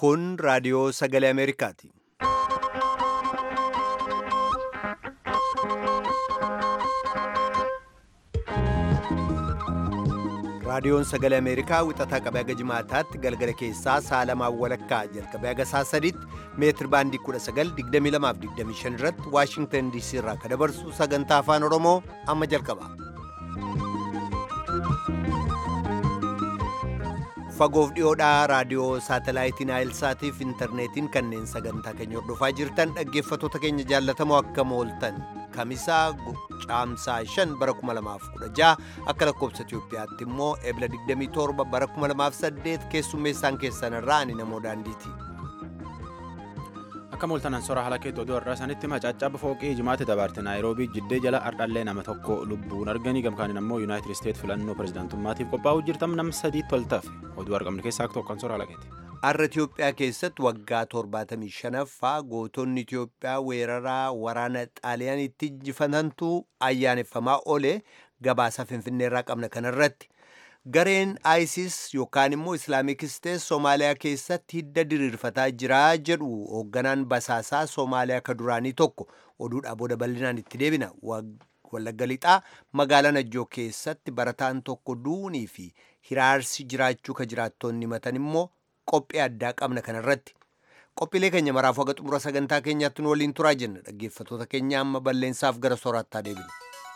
Kun raadiyoo sagalee Ameerikaati. Raadiyoon sagalee Ameerikaa wixataa qabee haga jimaataatti galgala keessaa sa'a lamaan walakkaa jalqabee haga sa'a sadiitti meetir baandii 1922 irratti Waashingtan DC irraa kan dabarsu sagantaa afaan Oromoo amma jalqaba. Fagoof dhiyoodhaa raadiyoo saatalaayitiin Naayilsaatiif intarneetiin kanneen sagantaa keenya hordofaa jirtan dhaggeeffattoota keenya jaallatamoo akkam ooltan kamisaa caamsaa 5 bara 2016 akka lakkoobsa Itoophiyaatti immoo ebla 27 bara 2008 keessummeessaan keessan irraa ani namoo daandiiti. Akka mooltanan sora haala keetti oduu har'aa sanitti macaacaba fooqii jimaatti dabarte naayiroobii jiddee jala ardhallee nama tokko lubbuun arganii gamkaaniin ammoo yuunaayitid isteet filannoo pirezidaantummaatiif qophaa'uu jirtam nam sadiitti waltaaf oduu argamne keessaa tokkoon sora haala keetti. Har'a Itoophiyaa keessatti waggaa 75ffaa gootonni Itoophiyaa weeraraa waraana xaaliyaanitti injifatantu ayyaaneffamaa oole gabaasa finfinneerraa qabna kanarratti. Gareen ISIS yookaan immoo Islaamik Isteet Soomaaliyaa keessatti hidda diriirfataa jira jedhu hoogganaan basaasaa Soomaaliyaa ka duraanii tokko oduudhaa booda bal'inaan itti deebina. Wallagga lixaa magaalaa Najjoo keessatti barataan tokko duunii fi hiraarsi jiraachuu ka jiraattonni himatan immoo qophii addaa qabna kanarratti. Qophiilee keenya maraaf haga xumura sagantaa keenyaatti nu waliin turaa jenna. Dhaggeeffattoota keenya amma bal'eensaaf gara sooraattaa deebinu.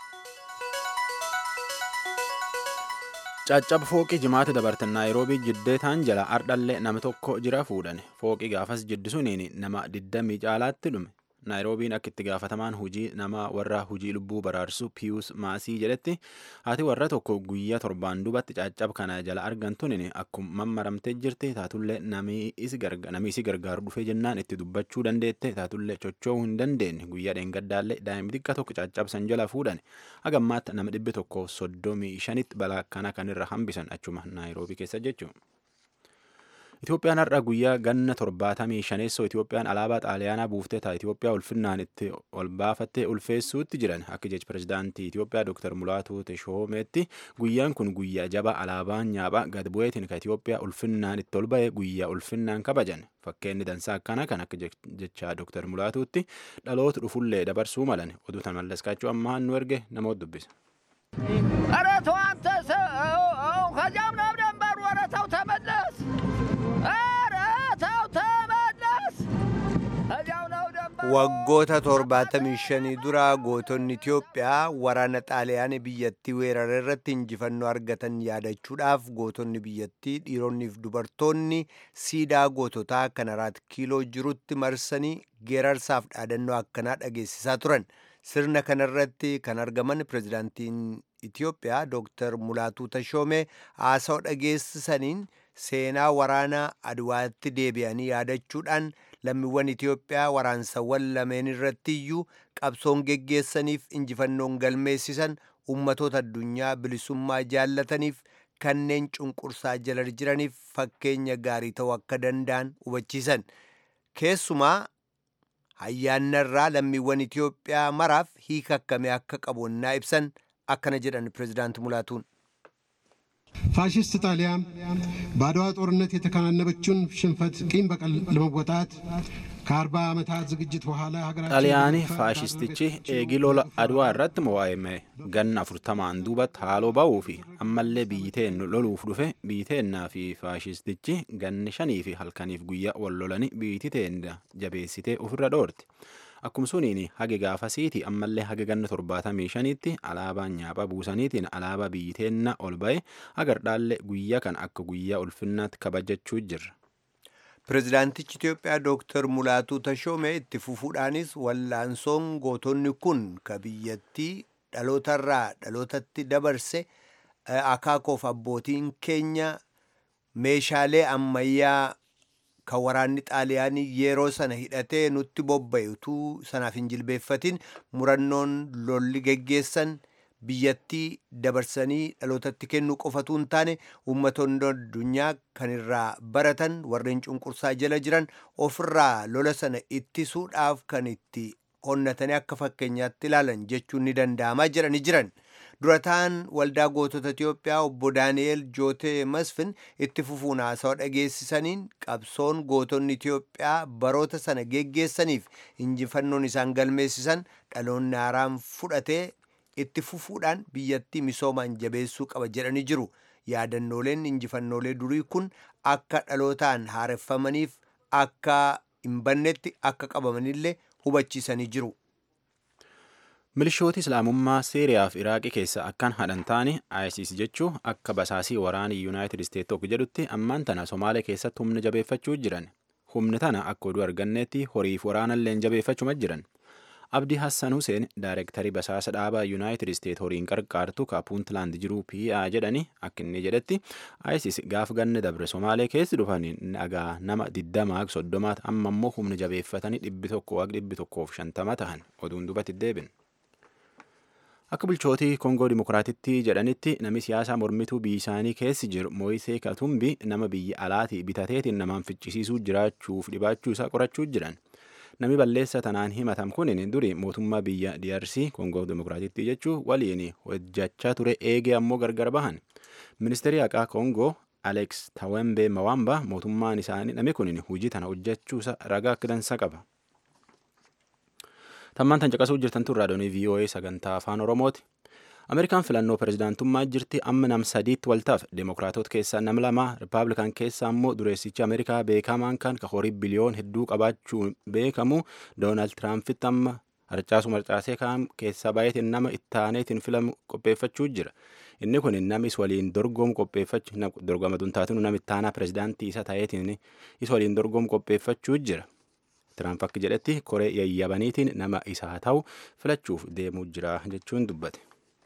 Caccaba fooqii jimaata dabartan naayiroobii jiddee taan jala ardhallee nama tokko jira fuudhan fooqii gaafas jiddisuniin nama 20 caalaatti dhume naayiroobiin akka itti gaafatamaan hujii nama warra hujii lubbuu baraarsu piyuus maasii jedhetti haati warra tokko guyyaa torbaan dubatti caccaba kana jala argantuun akkuma mammaramtee jirti taatullee namni isi gargaaru dhufee jennaan itti dubbachuu dandeette taatullee chocho'uu hin dandeenye guyyaa dheengaddaallee daa'imni xiqqaa tokko caccabsan jala fuudhan hagammaatti nama dhibbi tokko soddomii shanitti balaa kana kanirra hambisan achuma naayiroobii keessa jechuudha. Itoophiyaan har'a guyyaa ganna torbaatamii shaneessoo Itoophiyaan alaabaa xaaliyaanaa buuftee ta'a Itoophiyaa ulfinnaan itti ol baafattee ulfeessuutti jiran akka jechi pirezidaantii Itoophiyaa Dr. Mulaatuu Teshoomeetti guyyaan kun guyyaa jaba alaabaan nyaaphaa gad bu'eetiin ka Itoophiyaa ulfinnaan itti ol ba'e guyyaa ulfinnaan kabajan fakkeenni dansaa akkana kan akka jecha Dr. Mulaatuutti dhaloota dhufullee dabarsuu malan oduu tan mallaskaachuu ammaan nu erge namoota dubbisa. ኧረ ተው አንተ ሰው ከዚያም ነው ደንበሩ። ኧረ ተው ተመለስ። ኧረ ተው ተመለስ። ከዚያው ነው ደንበሩ። Waggoota 75 dura gootonni Itoophiyaa waraana xaaliyaanii biyyattii weerara irratti injifannoo argatan yaadachuudhaaf gootonni biyyattii dhiironniif dubartoonni siidaa goototaa kan araat kiiloo jirutti marsanii geerarsaaf dhaadannoo akkanaa dhageessisaa turan. Sirna kanarratti kan argaman pirezidaantiin Itoophiyaa Dr. Mulaatuu Tashoomee haasawaa dhageessisaniin seenaa waraana Adwaatti deebi'anii yaadachuudhaan lammiiwwan Itoophiyaa waraansawwan lameen irratti iyyuu qabsoon geggeessaniif injifannoon galmeessisan ummatoota addunyaa bilisummaa jaallataniif kanneen cunqursaa jala jiraniif fakkeenya gaarii ta'uu akka danda'an hubachiisan. Keessumaa ayyaannarraa lammiiwwan Itoophiyaa maraaf hiika akkamii akka qabu naa ibsan akkana jedhan pirezidaanti Mulaatuun. ፋሽስት ጣሊያን በአድዋ ጦርነት የተከናነበችውን ሽንፈት ቂም በቀል ለመወጣት ከአርባ ዓመታት ዝግጅት በኋላ xaaliyaanii faashistichi eegii lola adwaa irratti mo'aame ganna afurtamaan duubatti haaloo ba'uu fi ammallee biyyiteen loluuf dhufe biyyiteennaa fi faashistichi ganni shanii fi halkaniif guyyaa wal lolanii biyyiteen jabeessitee ofirra dhoorte. Akkuma suniin hage gaafasiiti ammallee hage ganna torbaatamii shaniitti alaabaan nyaaphaa buusaniitiin alaabaa biyyiteenna ol ba'e agardhaallee guyyaa kan akka guyyaa ulfinnaatti kabajachuu jirra. Pirezidaantichi Itoophiyaa Dooktar Mulaatuu Tashoomee itti fufuudhaanis wallaansoon gootonni kun ka biyyattii dhalootarraa dhalootatti dabarse akaakoof abbootiin keenya meeshaalee ammayyaa kan waraanni xaaliyaanii yeroo sana hidhatee nutti bobba'e utuu sanaaf hin jilbeeffatin murannoon lolli geggeessan biyyattii dabarsanii dhalootatti kennuu qofatu hin taane ummatoonni addunyaa kan irraa baratan warreen cunqursaa jala jiran ofirraa lola sana ittisuudhaaf kan itti onnatanii akka fakkeenyaatti ilaalan jechuun ni danda'amaa jedhani jiran. durataan waldaa gootota itiyoophiyaa obbo daani'el jootee masfin itti fufuun haasawaa dhageessisaniin qabsoon gootonni itiyoophiyaa baroota sana geggeessaniif injifannoon isaan galmeessisan dhaloonni haaraan fudhatee itti fufuudhaan biyyattii misoomaan jabeessuu qaba jedhanii jiru yaadannooleen injifannoolee durii kun akka dhalootaan haareffamaniif akka hin bannetti akka qabamanillee hubachiisanii jiru. milishooti islaamummaa seeriyaa fi iraaqii keessa akkan hadhan taane isis jechuu akka basaasii waraanii yuunaayitid isteet tokko jedhutti ammaan tana somaalee keessatti humna jabeeffachuu jiran humni tana akka oduu arganneetti horiif waraanalleen jabeeffachuma jiran abdii hassan huseen daayirektarii basaasa dhaabaa yuunaayitid isteet horiin qarqaartu ka puuntlaand jiru pa jedhani akka inni jedhetti isis gaaf ganne dabre somaalee keessi dhufanii dhagaa nama digdamaa soddomaat amma immoo humna jabeeffatanii dhibbi tokko waaq dhibbi tokkoof shantama tahan oduun dubatti deebin. akka bulchootii koongoo dimokiraatitti jedhanitti namni siyaasaa mormituu biyya isaanii keessi jiru mooyisee katumbi nama biyya alaatii bitateetiin namaan ficcisiisuu jiraachuuf dhibaachuu isaa qorachuu jiran namni balleessa tanaan himatam kunin duri mootummaa biyya DRC koongoo dimokiraatitti jechuu waliin hojjechaa ture eegee ammoo gargar bahan ministeerri haqaa koongoo Alex Tawembe Mawamba mootummaan isaanii namni kunin hojii tana hojjechuusa ragaa akka dansa qaba. tammaan tan caqasuu jirtan tun raadiyoonii VOA sagantaa afaan Oromooti. Ameerikaan filannoo pirezidaantummaa jirti amma nam sadiitti waltaaf deemokiraatota keessaa nam lama rippaabilikaan keessaa immoo dureessichi Ameerikaa beekamaan kan ka horii biliyoon hedduu qabaachuun beekamu Doonaald Tiraampiti amma harcaasu marcaasee kaan keessaa baay'eetiin nama ittaaneetiin filamu qopheeffachuu jira. Inni kun namis waliin dorgomu qopheeffachuu dorgoma duntaatinu nama ittaanaa pirezidaantii isa ta'eetiin isa waliin dorgomu qopheeffachuu jira. Tiraamp akka jedhetti koree yayyabaniitiin nama isaa ta'u filachuuf deemuu jira jechuun dubbate.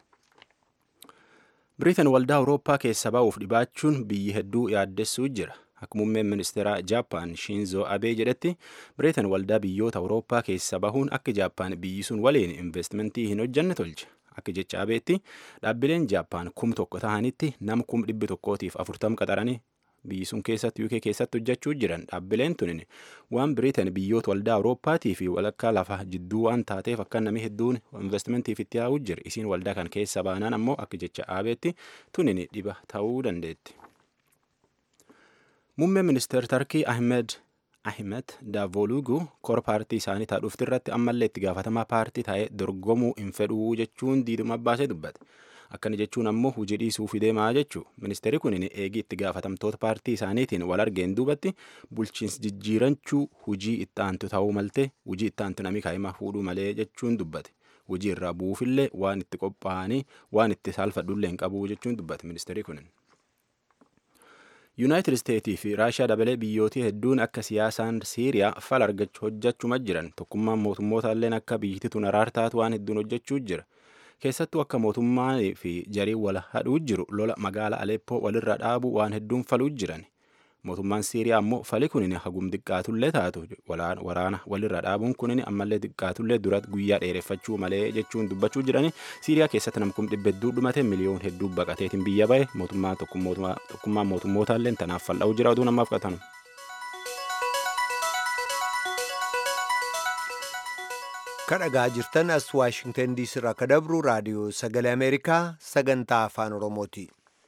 Biriitan waldaa Awurooppaa keessa ba'uuf dhibaachuun biyyi hedduu yaaddessuu jira. Akka muummeen ministeera Jaappaan Shinzo Abee jedhetti Biriitan waldaa biyyoota Awurooppaa keessa bahuun akka Jaappaan biyyi sun waliin investimentii hin hojjanne tolche. Akka jecha Abeetti dhaabbileen Jaappaan kum tokko ta'anitti nama kum dhibbi tokkootiif afurtam qaxaranii biyyi sun keessatti UK keessatti hojjechuu jiran dhaabbileen tunin waan biriitan biyyoota waldaa awurooppaatii fi walakkaa lafa jidduu waan taateef akka namni hedduun investimentiif itti yaa'uu jira isiin waldaa kan keessa baanaan ammoo akka jecha aabeetti tunin dhiba ta'uu dandeetti. Muummeen ministeer Tarkii Ahmed Ahmed Davolugu kora paartii isaanii taa'uufti irratti ammallee itti gaafatamaa paartii taa'ee dorgomuu hin fedhuu jechuun diiduma baasee dubbate. akkana jechuun ammoo hojii dhiisuuf deemaa jechuu ministeerri kun eegii itti gaafatamtoota paartii isaaniitiin wal argeen duubatti bulchiinsi jijjiirachuu hujii itti aantu ta'uu malte hujii itti aantu namni kaa'imaa fuudhuu malee jechuun dubbate hujii irraa bu'uufillee waan itti qophaa'anii waan itti saalfadhullee hin qabu jechuun dubbate ministeerri kun. yuunaayitid isteetii fi raashiyaa dabalee biyyootii hedduun akka siyaasaan siiriyaa fal argachuu hojjechuma jiran tokkummaan mootummoota illeen akka biyyittii tun araartaatu waan hedduun hojjechuu jira. keessattuu akka mootummaa fi jarii wal hadhuu jiru lola magaala aleppoo walirra dhaabu waan hedduun faluu jiran mootummaan siiriyaa ammoo fali kunin hagum xiqqaatullee taatu waraana walirra dhaabuun kunin ammallee xiqqaatullee duratti guyyaa dheereffachuu malee jechuun dubbachuu jirani siiriyaa keessatti namkum dhibba hedduu dhumate miliyoon hedduu baqateetiin biyya bahe mootummaa tokkummaa mootummootallee tanaaf fal'aa'uu jira oduu namaaf qatanu. kadhagaa jirtan as waashingtan diisii irraa ka dabru raadiyoo sagalee ameerikaa sagantaa afaan oromooti.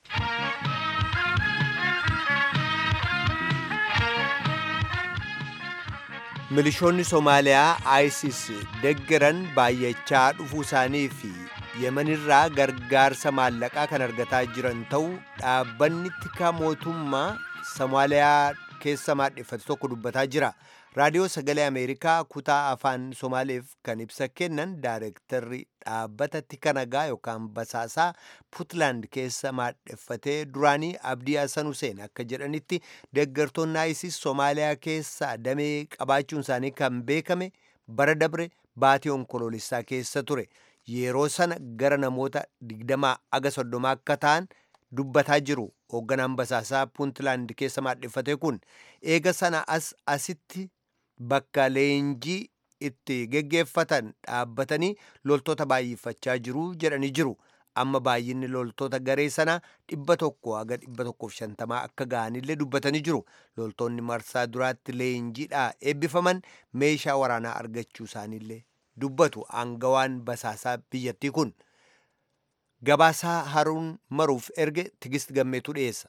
milishoonni soomaaliyaa isis deggeran baay'achaa dhufuu isaanii fi yemanirraa gargaarsa maallaqaa kan argataa jiran ta'uu dhaabbanni tikaa mootummaa soomaaliyaa keessa maadheffate tokko dubbataa jira. raadiyoo sagalee ameerikaa kutaa afaan somaaleef kan ibsa kennan daayirektarri dhaabbata tika nagaa yookaan basaasaa puutlaand keessa maadheffatee duraanii abdii hasan huseen akka jedhanitti deeggartoonni isis soomaaliyaa keessa damee qabaachuun isaanii kan beekame bara dabre baatii onkoloolessaa keessa ture yeroo sana gara namoota digdamaa aga soddoma akka ta'an dubbataa jiru hoogganaan basaasaa puuntlaand keessa maadheffate kun eega sana as asitti bakka leenjii itti geggeeffatan dhaabbatanii loltoota baay'ifachaa jiru jedhanii jiru amma baay'inni loltoota garee sanaa dhibba tokko haga dhibba tokkoof shantamaa akka ga'anillee dubbatanii jiru loltoonni marsaa duraatti leenjiidhaa eebbifaman meeshaa waraanaa argachuu isaaniillee dubbatu aangawaan basaasaa biyyattii kun gabaasaa haruun maruuf erge tigist gammeetu dhiyeessa.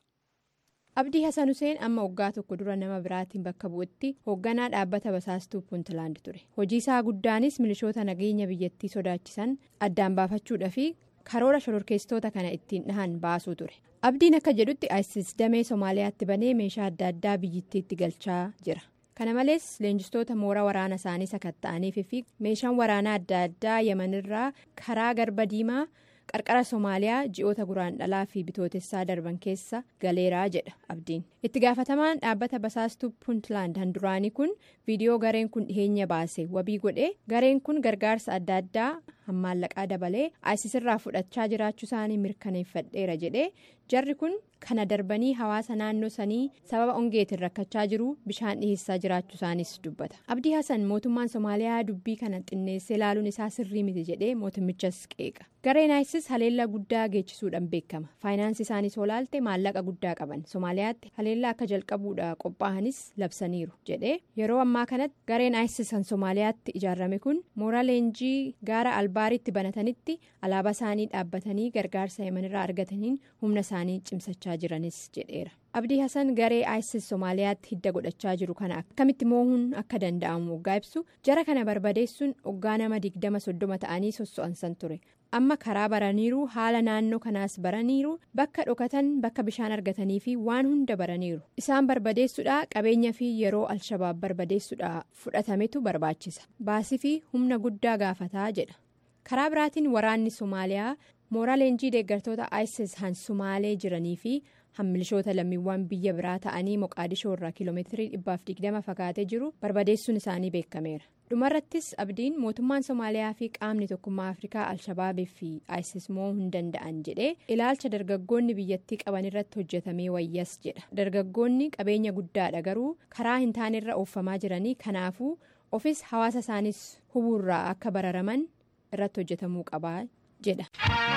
abdii hasan huseen amma waggaa tokko dura nama biraatiin bakka bu'utti hoogganaa dhaabbata basaastuu puuntlaand ture hojii isaa guddaanis milishoota nageenya biyyattii sodaachisan addaan baafachuudha fi karoora shororkeessitoota kana ittiin dhahan baasuu ture abdiin akka jedhutti isis damee somaaliyaatti banee meeshaa adda addaa biyyattiitti galchaa jira kana malees leenjistoota mooraa waraana isaanii sakatta'aniif fi meeshaan waraanaa adda addaa yamanirraa karaa garba diimaa. qarqara somaaliyaa ji'oota guraan dhalaa fi bitootessaa darban keessa galeeraa jedha abdiin itti gaafatamaan dhaabbata basaastuu puuntlaand handuraanii kun viidiyoo gareen kun dhiheenya baase wabii godhe gareen kun gargaarsa adda addaa hammaallaqaa dabalee isis irraa fudhachaa jiraachuu isaanii mirkaneeffadheera jedhe jarri kun kana darbanii hawaasa naannoo sanii sababa ongeetiin rakkachaa jiru bishaan dhiheessaa jiraachuu isaanis dubbata abdii hasan mootummaan somaaliyaa dubbii kana xinneessee ilaaluun isaa sirrii miti jedhee mootummichas qeeqa gareen isis haleellaa guddaa geechisuudhaan beekama faayinaansi isaaniis olaalte maallaqa guddaa qaban somaaliyaatti haleellaa akka jalqabuudha qophaa'anis labsaniiru jedhee yeroo ammaa kanatti gareen isis kan somaaliyaatti ijaarame kun mooraa leenjii gaara albaaritti banatanitti alaabaa isaanii dhaabbatanii gargaarsa yamanirraa argataniin humna isaanii cimsachaa jiranis jedheera abdii hasan garee isis somaaliyaatti hidda godhachaa jiru kana akkamitti moohuun akka danda'amu waggaa ibsu jara kana barbadeessuun waggaa nama digdama soddoma ta'anii sosso'ansan ture amma karaa baraniiru haala naannoo kanaas baraniiru bakka dhokatan bakka bishaan argatanii fi waan hunda baraniiru isaan barbadeessuudha qabeenya fi yeroo alshabaab barbadeessuudha fudhatametu barbaachisa baasii fi humna guddaa gaafataa jedha karaa biraatiin waraanni somaaliyaa mooraa leenjii deeggartoota isis han sumaalee jiranii fi hammilishoota lammiiwwan biyya biraa ta'anii moqaadishoo irraa kiiloomeetirii dhibbaaf digdama fagaatee jiru barbadeessuun isaanii beekameera dhumarrattis abdiin mootummaan somaaliyaa fi qaamni tokkummaa afrikaa alshabaabii fi isis moo'uu hin danda'an jedhee ilaalcha dargaggoonni biyyattii qaban irratti hojjetamee wayyas jedha dargaggoonni qabeenya guddaadha garuu karaa hin taanerra ooffamaa jiranii kanaafuu ofis hawaasa isaanis hubuurraa akka bararaman irratti hojjetamuu qabaa jedha.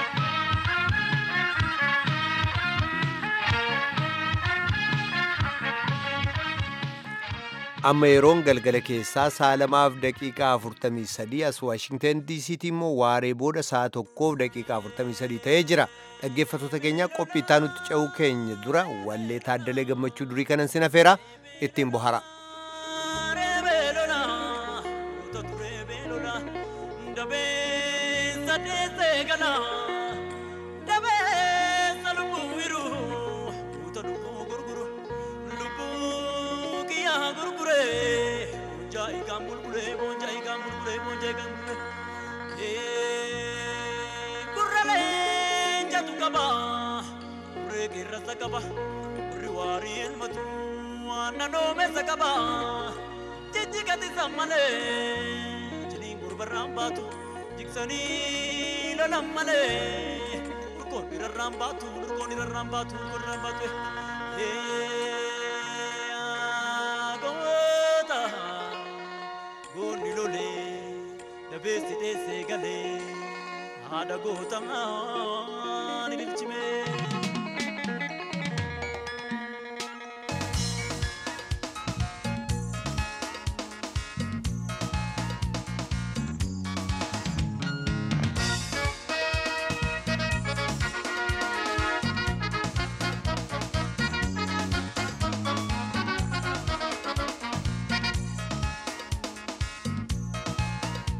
amma yeroon galgala keessaa saalamaaf daqiiqaa 43 as waashingtan diisiitti immoo waaree booda sa'a tokkoof daqiiqaa 43 ta'ee jira dhaggeeffattoota keenya qophii itti nutti ce'uu keenya dura wallee taaddalee gammachuu durii kanan sin hafeera ittiin bohara. qaba warri waarii elmatu naannoo meessa qaba jijjigati sammalee jedhiin gurbarraan baatu jiksanii lolan malee urkoon irrarraan baatu urkoon irrarraan baatu urkoon irrarraan baatu goota goonni lolee dabeessi dheessee galee haadha gootamaa ni bilchimee.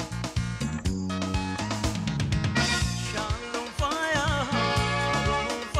Shalom fire,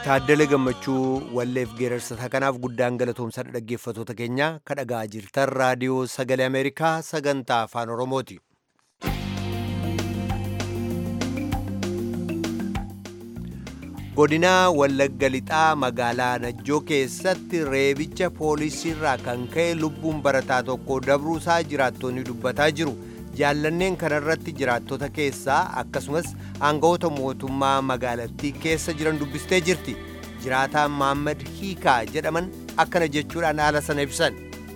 Taaddala gammachuu walleef geerarsa kanaaf guddaan galatoomsadha dhaggeeffatoota keenya kadhagaa jirtan raadiyoo sagalee Ameerikaa sagantaa afaan Oromooti. godinaa wallagga lixaa magaalaa najjoo keessatti reebicha poolisiirraa kan ka'e lubbuun barataa tokko dabruusaa jiraattonni dubbataa jiru jaallanneen kanarratti jiraattota keessaa akkasumas aangawoota mootummaa magaalattii keessa jiran dubbistee jirti jiraataan maammad hiikaa jedhaman akkana jechuudhaan haala sana ibsan.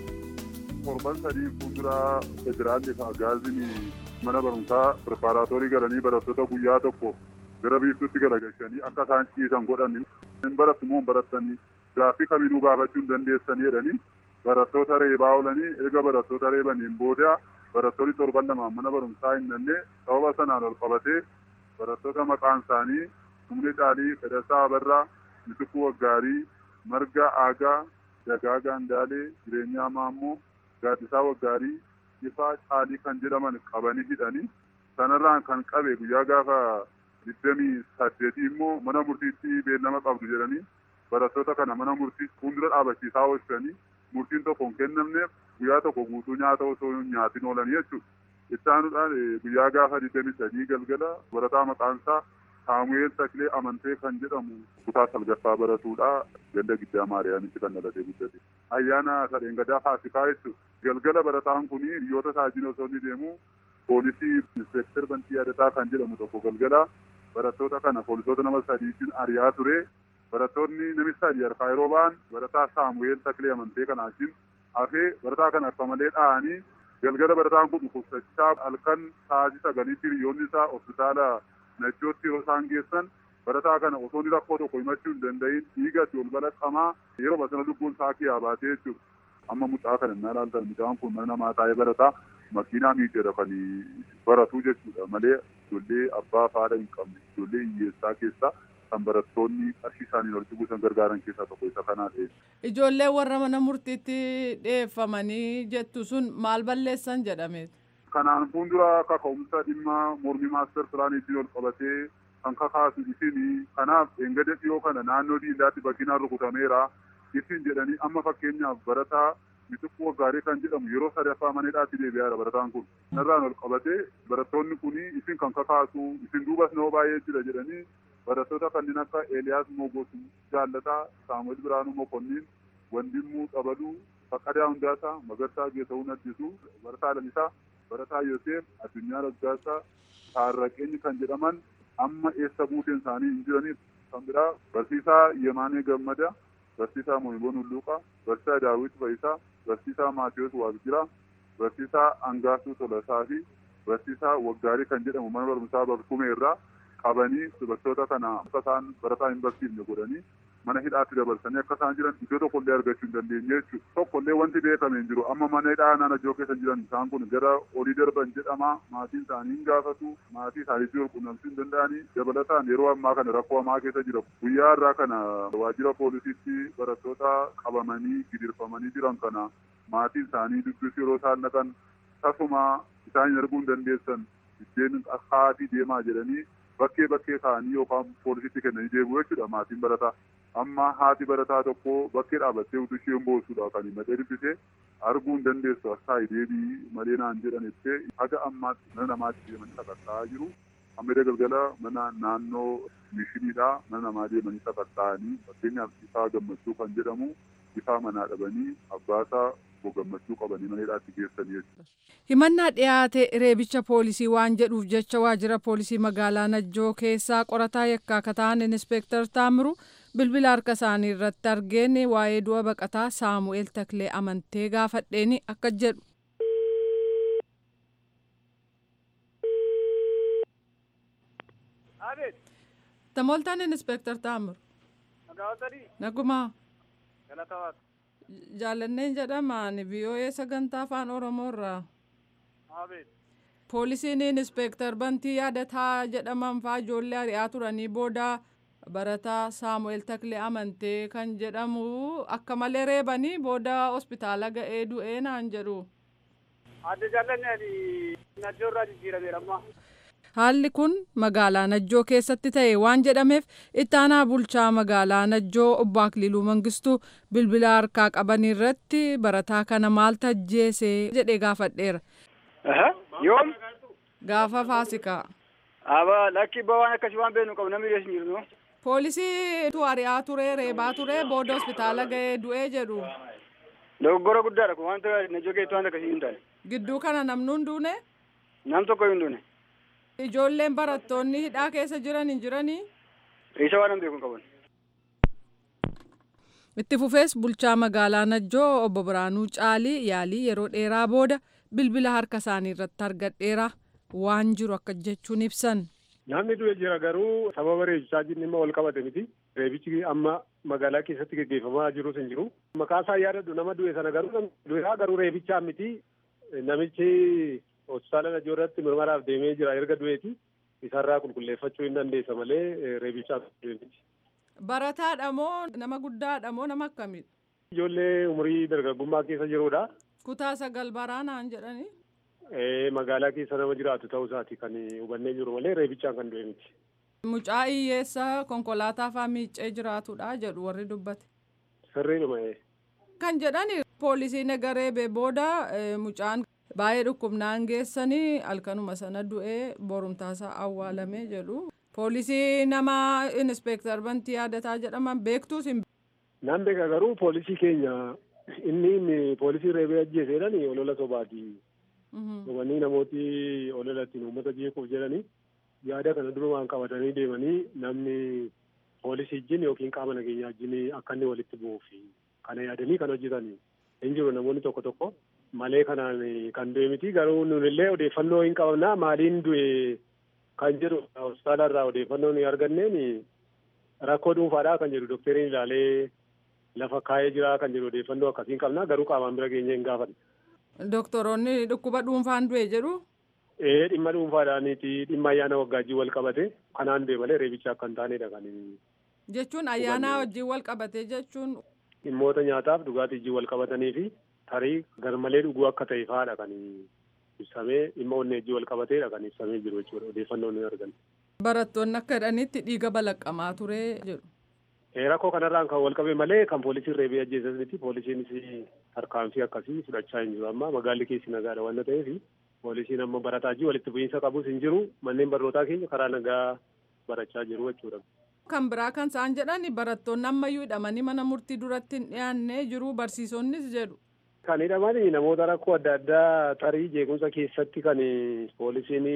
Torban sadii fuulduraa federaalli fi agaaziin mana barumsaa pireparaatoorii galanii barattoota guyyaa tokko gara biiftuutti galagalchanii akka isaan ciisan godhan hin barattu moo hin barattanii gaaffii kamiinuu gaafachuu hin dandeessanii jedhanii barattoota reebaa oolanii eega barattoota reebaniin booda barattoonni torban lamaan mana barumsaa hin danne sababa sanaan ol qabatee barattoota maqaan isaanii humne caalii fedhasaa abarraa mitikuu waggaarii marga aagaa dagaa gaandaalee jireenyaa maammoo gaaddisaa waggaarii ifaa caalii kan jedhaman qabanii hidhanii sanarraan kan qabe guyyaa gaafa digdamii saddeetii immoo mana murtiitti beellama qabdu jedhanii barattoota kana mana murtii fuuldura dhaabachiisaa oolchanii murtiin tokko hin kennamneef guyyaa tokko guutuu nyaata osoo nyaatiin oolanii jechuudha. Ittaanuudhaan guyyaa gaafa digdamii sadii galgala barataa maqaan isaa Saamu'eel Taklee Amantee kan jedhamu kutaa salgaffaa baratuudha. Ganda giddaa Maariyaamitti kan dhalatee guddate. Ayyaana sadeen gadaa faasikaa jechuudha. Galgala barataan kun hiriyoota isaajin osoo inni deemu poolisii inspektar Bantii Yaadataa kan jedhamu tokko galgala barattoota kana poolisoota nama sadiitiin ari'aa ture. Barattoonni namichi sadii harkaa yeroo ba'an barataa Saamu'eel Taklee Amantee kana wajjin hafee barataa kana akka malee dha'anii galgala barataan kun dhukkubsachaa halkan sa'aatii sagaliitti hiriyoonni isaa hospitaala Najjootti yeroo isaan geessan barataa kana osoo inni rakkoo tokko himachuu hin danda'in dhiigatti ol balaqqamaa yeroo basana lubbuun isaa kiyyaa baatee jechuudha. Amma mucaa kana innaa ilaaltan mucaan kun mana namaa taa'ee barataa makiinaa miidhagina kan baratu jechuudha malee ijoollee abbaa faadha hin qabne ijoollee hiyyeessaa keessaa kan barattoonni qarshii isaaniin walitti buusan gargaaran keessaa tokko isa kanaa ta'e. Ijoollee warra mana murtiitti dhiyeeffamanii jettu sun maal balleessan jedhame. Kanaan fuuldura kaka'umsa dhimma mormii maaster pilaaniitiin ol qabatee kan kakaasu isin kanaaf eengada dhiyoo kana naannoo diindaatti bakkinaan rukutameera isin jedhanii amma fakkeenyaaf barataa mitikkuu waggaarii kan jedhamu yeroo sadaffaa maneedhaatti deebi'aadha barataan kun. Narraan ol qabatee barattoonni kun isin kan kakaasu isin duubas nama baay'ee jira jedhanii barattoota kanneen akka Eeliyaas Mogosu Jaallataa, Saamu'eel Biraanuu Mokonniin, Wandimmuu Qabaluu, Faqqadaa Hundaasaa, Magarsaa Geetawuu Addisuu, Barataa Lalisaa, Barataa Yoseef, Addunyaa Raggaasaa, Taarraqeenyi kan jedhaman amma eessa buuteen isaanii hin jiraniif kan biraa barsiisaa Yemaanee Gammada, barsiisaa Mohiboon Hulluuqaa, barsiisaa Daawit Fayisaa, barsiisaa Maatiyos Waaqjiraa, barsiisaa Angaasuu Tolasaa fi barsiisaa Waggaarii kan jedhamu mana barumsaa Barkumee irraa qabanii dubartoota kana akka isaan barataa hin barsiifne godhanii mana hidhaatti dabarsanii akka isaan jiran iddoo tokkollee argachuu hin dandeenye jechuudha. Tokkollee wanti beekame hin jiru amma mana hidhaa naannoo Najjoo keessa jiran isaan kun gara olii darban jedhama maatiin isaanii hin gaafatu maatii isaaniitti ol quunnamsuu hin danda'anii dabalataan yeroo ammaa kana rakkoo hamaa keessa jira. Guyyaa irraa kana waajjira poolisiitti barattoota qabamanii gidirfamanii jiran kana maatiin isaanii dubbisuu yeroo isaan dhaqan tasuma isaan hin arguu hin dandeessan biddeen haatii deemaa jedhanii bakkee bakkee kaa'anii yookaan poolisitti kennanii deebi'u jechuudha maatiin barataa. Amma haati barataa tokko bakkee dhaabattee utuu isheen boossuudha kan himatee dubbisee arguu hin dandeessu akka deebii malee naan jedhan jettee haga ammaatti mana namaatti deemanii sakatta'aa jiru. Amma galgala mana naannoo mishiniidhaa mana namaa deemanii sakatta'anii fakkeenyaaf ifaa gammachuu kan jedhamu ifaa manaa dhabanii abbaasaa gammachuu qabanii mana hidhaatti geessanii jechuudha. Himannaa dhiyaate reebicha poolisii waan jedhuuf jecha waajjira poolisii magaalaa Najjoo keessaa qorataa yakkaa akka ta'an Inspektar Taamiru bilbila harka isaanii irratti argeen waa'ee du'a baqataa Saamu'eel Taklee amantee gaafadheeni akka jedhu. Tamoltaan Inspektar Taamiru. Nagumaa. Jaallanneen jedhamaan VOA sagantaa afaan Oromoo irraa. Poolisiin Inspektar Bantii Yaadataa jedhaman fa'aa ijoollee ari'aa turanii booda barataa Saamu'eel Taklee Amantee kan jedhamu akka malee reebanii booda hospitaala ga'ee du'ee naan jedhu. Adda jaallanneen Najjoo irraa jijjiirameera amma. haalli kun magaalaa najjoo keessatti ta'e waan jedhameef ittaanaa bulchaa magaalaa najjoo obbo Akililuu Mangistuu bilbila harkaa qaban irratti barataa kana maal tajjeesee jedhee gaafadheera. Yoom? Gaafa faasikaa. Aba lakki ba waan akkasii waan beeknu qabu namni dhiyeessu hin jiru. Poolisii tu ari'aa ture reebaa ture booda hospitaala ga'ee du'ee jedhu. Dogoggora guddaadha kun wanta najjoo keessatti wanta akkasii hin taane. Gidduu kana namni hin duune. Nam tokko hin duune. Ijoolleen barattoonni hidhaa keessa jiran hin jiranii. Isa waan beeku hin qaban. Itti fufees bulchaa magaalaa Najjoo obbo Biraanuu Caalii yaalii yeroo dheeraa booda bilbila harka isaanii irratti argadheera waan jiru akka jechuun ibsan. Namni du'e jira garuu sababa reebichaa jinni immoo wal qabate miti. Reebichi amma magaalaa keessatti gaggeeffamaa jirus hin jiru. Maqaa isaa yaadadhu nama du'e sana garuu du'eera garuu reebichaa miti. Namichi hospitaala Najjoo irratti mirmaraaf deemee jira erga du'eeti. Isarraa qulqulleeffachuu hin dandeessa malee reebichaa du'e miti. Barataadha moo nama guddaadha moo nama akkamiidha? Ijoollee umurii dargaggummaa keessa jirudha. Kutaa sagal baraanaan jedhanii. Magaalaa keessa nama jiraatu ta'uu isaati kan hubannee jiru malee reebichaan kan du'e miti. Mucaa hiyyeessa konkolaataa fa'aa miiccee jiraatudha jedhu warri dubbate. Sirriidhuma. Kan jedhani poolisii nagareebe booda mucaan baay'ee dhukkubnaan geessanii halkanuma sana du'ee borumtaasaa awwaalame jedhu. Poolisii nama inspeektar bantii yaadataa jedhaman beektuus hin. Naan beeka garuu poolisii keenya inni poolisii reebee ajjeeseedhaan olola sobaati. Dhumanii namooti olola ittiin uummata jeequuf jedhanii yaada kana durumaan qabatanii deemanii namni poolisii wajjin yookiin qaama nageenyaa wajjin akka inni walitti bu'uuf kana yaadanii kan hojjetanii. Hin jiru namoonni tokko tokko malee kanaan kan du'e miti garuu nunillee odeeffannoo hin qabnaa maaliin du'e kan jedhu hospitaala irraa odeeffannoo ni arganneen rakkoo dhuunfaadhaa kan jedhu doktariin ilaalee lafa kaa'ee jira kan jedhu odeeffannoo akkasiin qabna garuu qaamaan bira geenye hin gaafanne. Doktoroonni dhukkuba dhuunfaan du'e jedhu. Ee dhimma dhuunfaadhaaniiti dhimma ayyaana waggaajjii wal qabate kanaan du'e malee reebicha akka hin taanedha kan. Jechuun ayyaana wajjin wal qabate jechuun. Dhimmoota nyaataaf dhugaatii wajjin wal qabatanii fi tarii garmalee dhuguu akka ta'e fa'aadha kan ibsamee dhimma onnee wajjin wal qabateedha kan ibsamee jiru jechuudha odeeffannoo ni arganna. Barattoonni akka jedhanitti dhiiga balaqqamaa ture jedhu. Rakkoo kanarraan kan wal qabe malee kan poolisiin reebee ajjeesan miti poolisiinis tarkaanfii akkasii fudhachaa hin jiru amma magaalli keessi nagaadha waan ta'eef poolisiin amma barataa jiru walitti bu'iinsa qabus hin jiru manneen barnootaa keenya karaa nagaa barachaa jiru jechuudha. Kan biraa kan isaan jedhan barattoonni ammayyuu hidhamanii mana murtii duratti hin dhiyaannee jiru barsiisonnis jedhu. Kan hidhaman namoota rakkoo adda addaa tarii jeequmsa keessatti kan poolisiin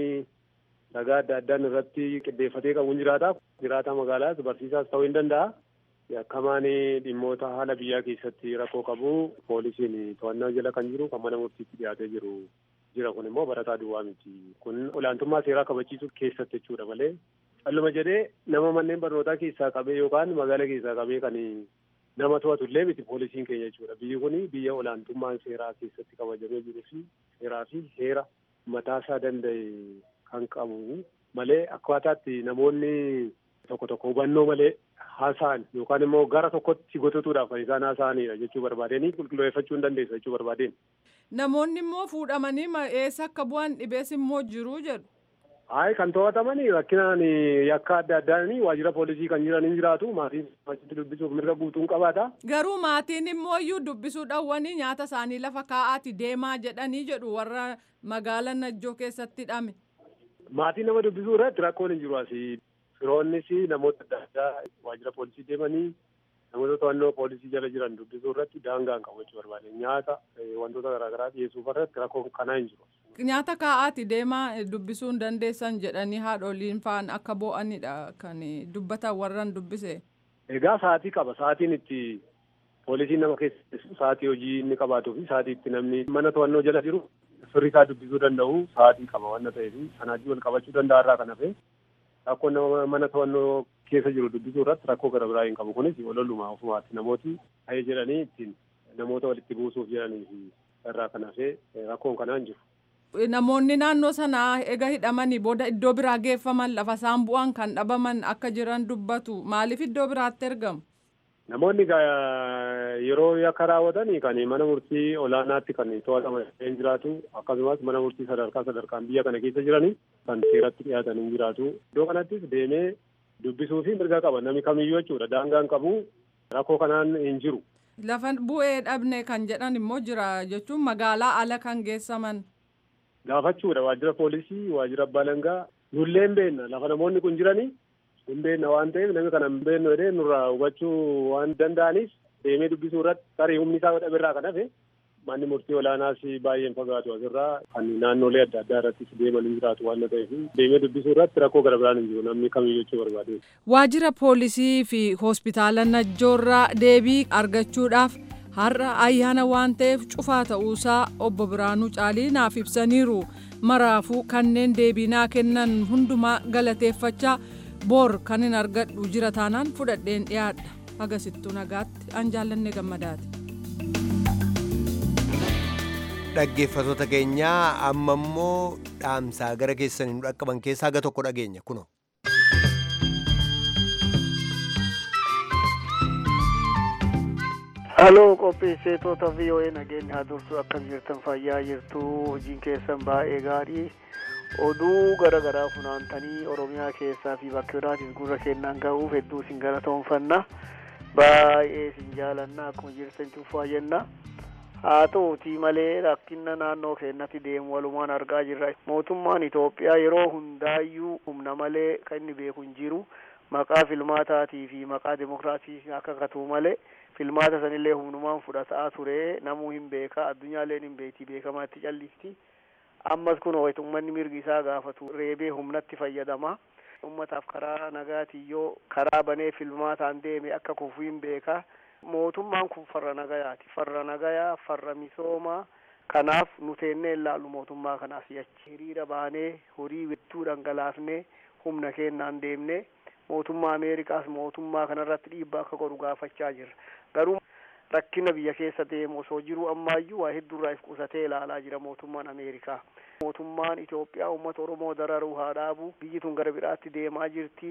ragaa adda addaan irratti qindeeffatee qabuun jiraata. Jiraata magaalaas barsiisaas ta'uu hin danda'a. Yakkamaan dhimmoota haala biyyaa keessatti rakkoo qabu poolisiin to'annaa jala kan jiru kan mana murtiitti dhiyaatee jiru jira kun immoo barataa duwwaa miti. Kun olaantummaa seeraa kabachiisuu keessatti jechuudha malee calluma jedhee nama manneen barnootaa keessaa qabee yookaan magaala keessaa qabee kan nama to'atu illee miti poolisiin keenya jechuudha. Biyyi kun biyya olaantummaan seeraa keessatti kabajamee jiruu fi seeraa fi heera mataasaa danda'e kan qabu malee akkaataatti namoonni tokko tokko hubannoo malee haasa'an yookaan immoo gara tokkotti gototuudhaaf kan isaan haasa'anidha jechuu barbaadanii qulqulleeffachuu hin dandeessa jechuu barbaadeen. Namoonni immoo fuudhamanii eessa akka bu'an dhibees immoo jiru jedhu. Hayi kan to'atamanii rakkinaan yakka adda addaan waajjira poolisii kan jiran hin jiraatu maatiin achitti dubbisuuf mirga guutuun qabaata. Garuu maatiin immoo iyyuu dubbisuu dhawwanii nyaata isaanii lafa kaa'aati deemaa jedhanii jedhu warra magaala Najjoo keessatti hidhame. Maatiin nama dubbisuu irratti rakkoon hin jiru asii. Firoonnis namoota adda addaa waajjira poolisii deemanii namoota to'annoo poolisii jala jiran dubbisuu irratti daangaan qabu jechuu barbaade nyaata wantoota garaagaraa dhiyeessuuf irratti rakkoon kanaa hin jiru. Nyaata kaa'aati deemaa dubbisuu hin dandeessan jedhanii haadholiin faan akka bo'anidha kan dubbatan warran dubbise. Egaa sa'aatii qaba sa'aatiin itti poolisiin nama keessa sa'aatii hojii inni qabaatuu fi sa'aatii itti namni mana to'annoo jala jiru firri isaa dubbisuu danda'u sa'aatii qaba waan ta'eef sanaatii wal qabachuu danda'a irraa kan hafe rakkoo nama mana to'annoo keessa jiru dubbisuu irratti rakkoo gara biraa hin qabu kunis ololumaa ofumaatti namooti ta'ee jedhanii ittiin namoota walitti buusuuf jedhanii fi irraa kan hafe rakkoon kanaan jiru. Namoonni naannoo sanaa ega hidhamanii booda iddoo biraa geeffaman lafa isaan bu'an kan dhabaman akka jiran dubbatu maaliif iddoo biraatti ergamu? Namoonni yeroo yakka raawwatan kan mana murtii olaanaatti kan to'ataman hin jiraatu akkasumas mana murtii sadarkaa sadarkaan biyya kana keessa jiranii kan seeratti dhiyaatan hin jiraatu iddoo kanattis deemee dubbisuu fi mirga qaba namni kamiyyuu jechuudha daangaan qabu rakkoo kanaan hin jiru. Lafa bu'ee dhabne kan jedhan immoo jira jechuun magaalaa ala kan geessaman. Gaafachuudha waajjira poolisii waajjira abbaa alangaa nullee hin beekna lafa namoonni kun jiranii hin beekna waan ta'eef namni kana hin beeknu jedhee nurraa hubachuu waan danda'aniif deemee dubbisuu irratti tarii humni isaa dhaberraa kan hafe manni murtii olaanaas baay'een fagaatu asirraa kan naannolee adda addaa irrattis deeman hin jiraatu waan ta'eef deemee dubbisuu irratti rakkoo gara biraan hin jiru namni kamiyyuu jechuu barbaade. Waajjira poolisii fi hospitaala Najjoorraa deebii argachuudhaaf har'a ayyaana waan ta'eef cufaa ta'uusaa obbo Biraanuu Caalii naaf ibsaniiru. Maraafuu kanneen deebiinaa kennan hundumaa galateeffachaa boor kan hin argadhu jira taanaan fudhadheen dhiyaadha. Agasittuu nagaatti an jaallanne gammadaati. Dhaggeeffattoota keenyaa amma immoo dhaamsaa gara keessaniin dhaqqaban keessaa aga tokko dhageenya kuno. Haloo qopheessitoota VOA nageenya haa dursu akkam jirtan fayyaa jirtu hojiin keessan baay'ee gaarii oduu gara garaa funaantanii oromiyaa keessaa fi bakka biraatis gurra kennaan ga'uuf hedduu isin galatoomfanna baay'ee isin jaalanna akkuma jirtan tuffaa jenna haa ta'uutii malee rakkina naannoo keenyatti deemu walumaan argaa jirra mootummaan Itoophiyaa yeroo hundaayyuu humna malee kan inni beeku hin jiru maqaa filmaataatii fi maqaa demokiraasii akka katuu malee filmaata sanillee humnumaan fudhataa ture namuu hin beeka addunyaalleen hin beekti beekamaa itti callisti ammas kun ummanni mirgi isaa gaafatu reebee humnatti fayyadama ummataaf karaa nagaatii yoo karaa banee filmaataan deeme akka kufuu hin beeka mootummaan kun farra nagayaati farra nagayaa farra misoomaa kanaaf nu teennee ilaallu mootummaa kanaaf yachi hiriira baanee horii hedduu dhangalaafnee humna kennaan deemne mootummaa ameerikaas mootummaa kanarratti dhiibbaa akka godhu gaafachaa jirra garuu rakkina biyya keessa deemu osoo jiru ammaayyuu waa hedduurraa if qusatee ilaalaa jira mootummaan ameerikaa mootummaan itoophiyaa uummata oromoo dararuu haa dhaabu biyyi tun gara biraatti deemaa jirti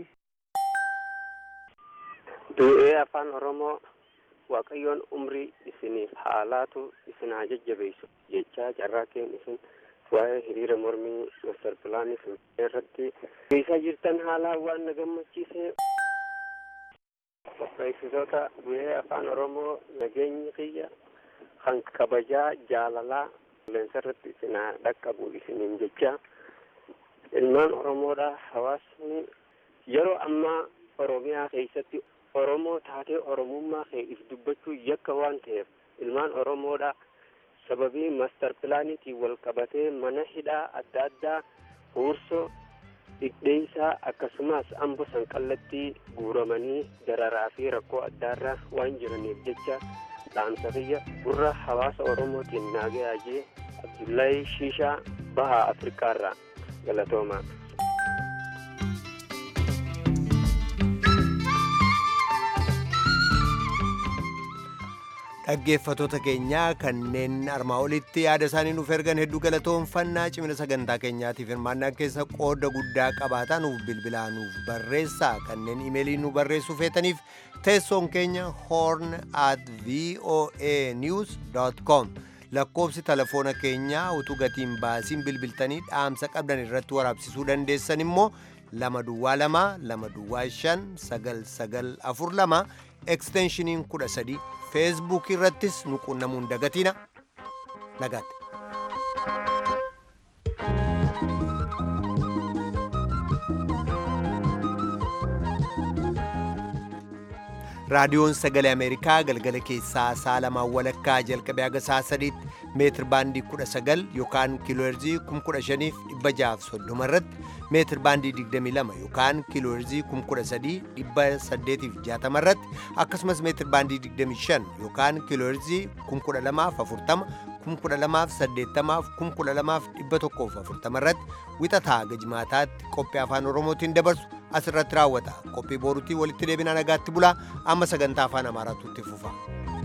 du'ee afaan oromoo waaqayyoon umrii isiniif haalaatu isin haa jajjabeessu jechaa carraaqeen isin waa'ee hiriira mormii master pilaanii irratti geessaa jirtan haalaa waan na gammachiise qopheessitoota du'ee afaan oromoo nageenyi kiyya kan kabajaa jaalalaa qilleensa irratti isin haa dhaqqabu isiniin jecha ilmaan oromoodha hawaasni yeroo ammaa oromiyaa keessatti oromoo taatee oromummaa kee if dubbachuu yakka waan ta'eef ilmaan oromoodha sababii master pilaaniitiin wal qabatee mana hidhaa adda addaa huursoo dhidheessaa akkasumas ambo sanqallattii guuramanii dararaa fi rakkoo addaarra waan jiraniif jecha dhaamsa kiyya gurra hawaasa oromootiin naagayaajee abdullaahi shiishaa bahaa afrikaarraa galatoomaa dhaggeeffatoota keenyaa kanneen armaa olitti yaada isaanii nuuf ergan hedduu galatoomfannaa cimina sagantaa keenyaatiif hirmaannaa keessa qooda guddaa qabaataa nuuf bilbilaa nuuf barreessaa kanneen imeelii nu barreessuu feetaniif teessoon keenya horn at voa news com lakkoobsi telefoona keenyaa utuu gatiin baasiin bilbiltanii dhaamsa qabdan irratti waraabsisuu dandeessan immoo lama duwwaa lama lama duwwaa shan sagal sagal afur lama eksteenshiniin kudha sadii feesbuuk irrattis nu qunnamuun dagatiina nagaatti. raadiyoon sagalee ameerikaa galgala keessaa sa'a lamaan walakkaa jalqabee haga sa'a sadiitti meetir baandii kudha sagal yookaan kiilooherzii kum kudha shaniif dhibba jahaaf soddoma irratti meetir baandii digdamii lama yookaan kiilooherzii kum kudha sadii dhibba saddeetiif jaatama irratti akkasumas meetir baandii digdamii shan yookaan kiilooherzii kum kudha lamaaf afurtama kum kudha lamaaf saddeettamaaf kum kudha lamaaf dhibba tokkoof afurtama irratti wixataa gajmaataatti qophii afaan oromootiin dabarsu asirratti raawwata qophii boorutii walitti deebinaa nagaatti bulaa amma sagantaa afaan amaaraatu itti fufa.